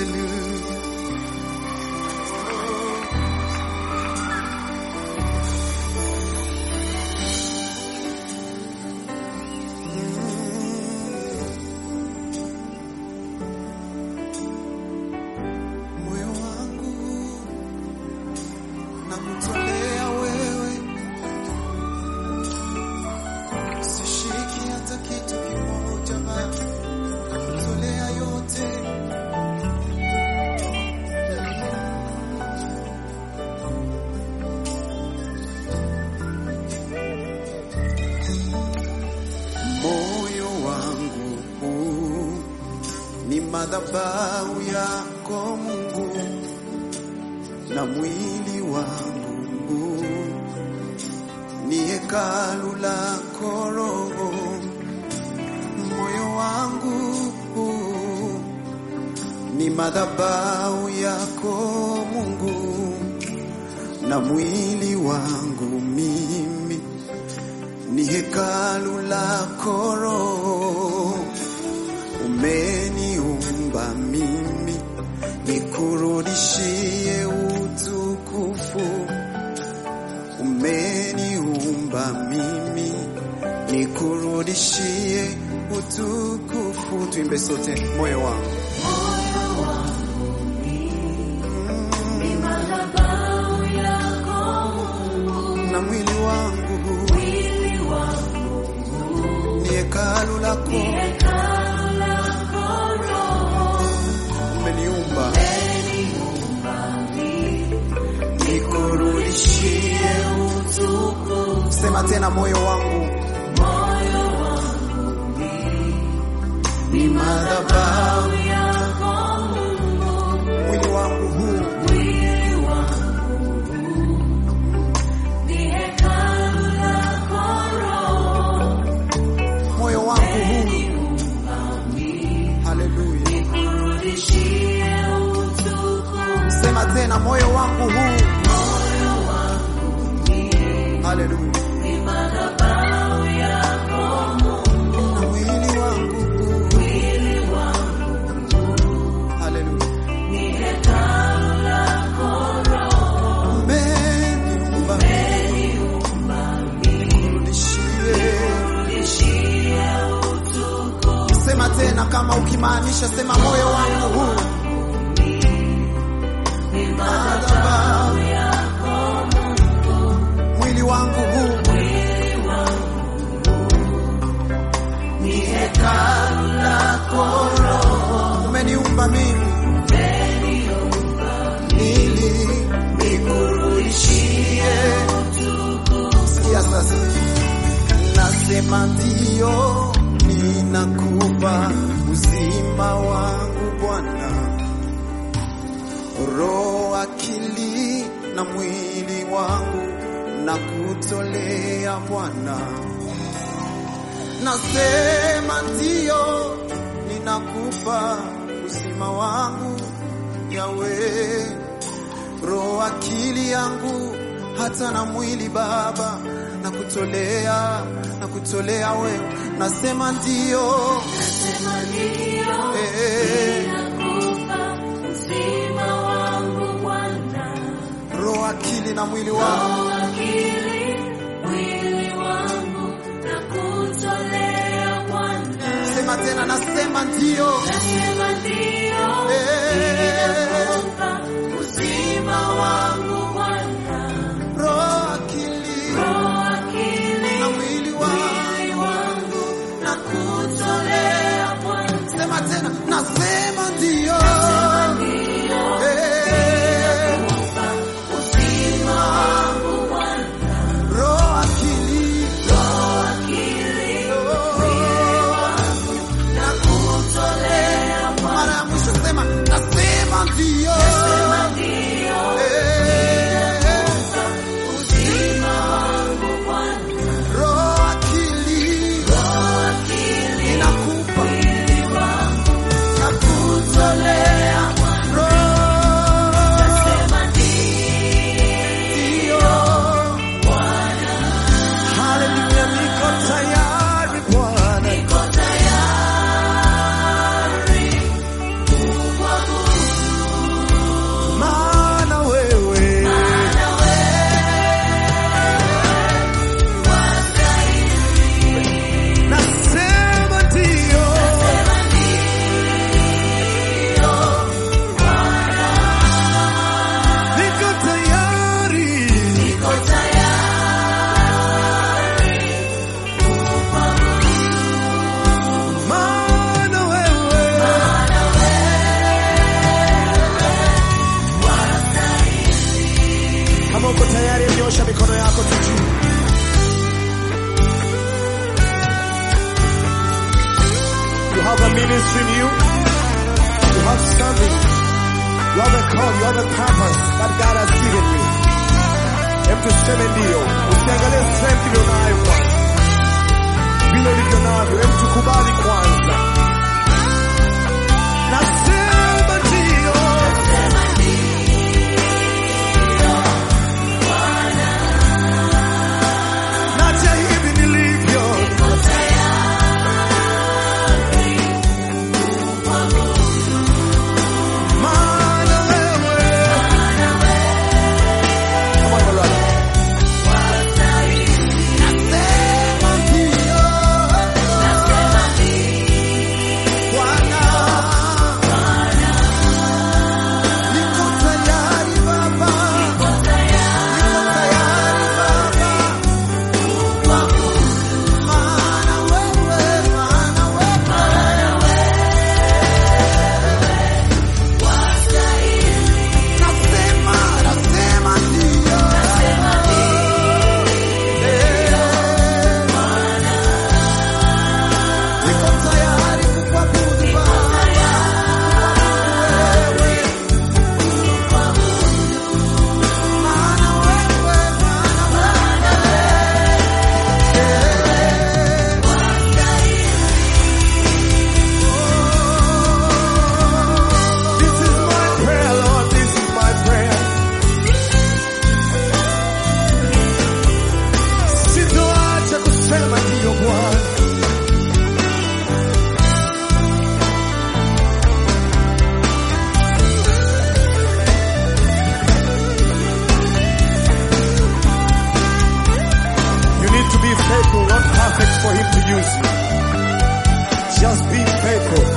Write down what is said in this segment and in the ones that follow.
Hallelujah. Moyo wangu nakutolea wewe, sishiki hata kitu kimoja Baba, nakutolea yote. Moyo wangu huu ni madhabahu yako Mungu, na mwili wangu ni hekalu lako Roho. Moyo wangu ni madhabahu yako Mungu, na mwili wangu mimi ni hekalu lako Roho. Umeniumba mimi nikurudishie utukufu. Umeniumba mimi nikurudishie utukufu. Tuimbe sote, moyo wangu na mwili wangu ni hekalu lako. Umeniumba nikurudishie utukufu. Sema tena, moyo wangu ni madhabahu, mwili wangu huu moyo wangu huu. Haleluya, sema tena, moyo wangu huu. Haleluya, na mwili wangu huu. Haleluya, umeniumba nikurudishie Sema tena kama ukimaanisha, sema moyo wangu huu madhabahu, mwili wangu huu ni hekalu lako Roho. Umeniumba mimi ili nikurudishie. Sikia sasa, nasema ndio, ninakupa uzima wangu Bwana, roho, akili na mwili wangu na kutolea Bwana. Nasema ndio, ninakupa uzima wangu Yawe, roho, akili yangu hata na mwili Baba, na kutolea na kutolea wewe. Nasema ndio, eh, roho, akili na mwili wangu sema tena, nasema ndio, eh, uzima wangu roho, akili na mwili wangu na kutolea. Sema tena, nasema ndio, eh, uzima roho, akili na kutolea mara ya yako tu juu. You have a ministry in you. You have something. You have a call. You have a purpose that God has given you. Hem tuseme ndio. Usiangalie strength iliyo nayo kwanza, vile ulivyo navyo. Hem tukubali kwanza. Nasema ndio. Naja hivi nilivyo. Maana wewe. Come on, brother. Nasema ndio. Bwana. Niko tayari Baba. Niko tayari Baba. Maana wewe, maana wewe. Nasema, nasema ndio. Niko tayari kukuabudu Baba. Wewe. Maana wewe, maana wewe. This is my prayer, Lord. This is my prayer. Sitoacha kusema ndio Bwana. You need to be faithful, not perfect for Him to use you. Just be faithful.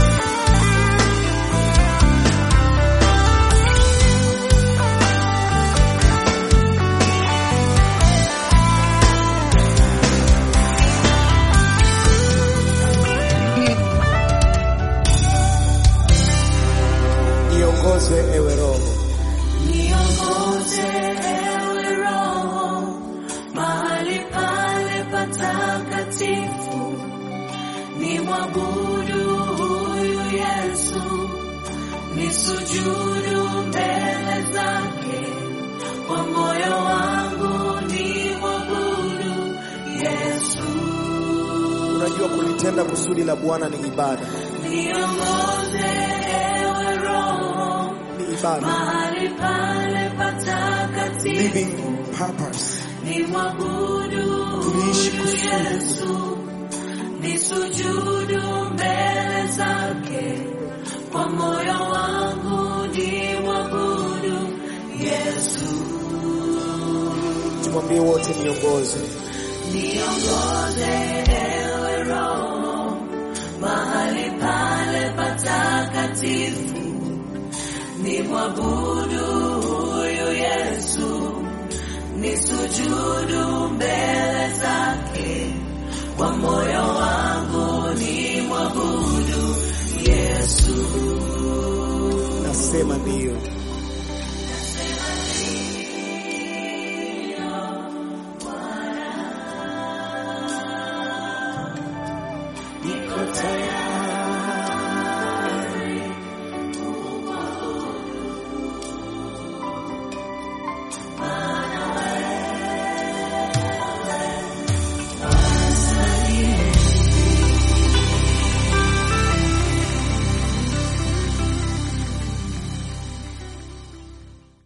Niongoze ewe Roho, Niongoze ewe Roho mahali pale patakatifu, ni mwabudu huyu Yesu, ni sujudu mbele zake, kwa moyo wangu ni mwabudu Yesu. unajua kulitenda kusudi la Bwana ni ibada, Niongoze ewe Roho ni ibada, mahali pale patakatifu living purpose. ni mwabudu Tuliishi huyu kusudi. Yesu, ni sujudu mbele zake, kwa moyo wangu ni mwabudu Yesu. Tumwambie wote, niongoze Niongoze ewe Roho mahali pale patakatifu, ni mwabudu huyu Yesu, ni sujudu mbele zake, kwa moyo wangu ni mwabudu Yesu. nasema ndio.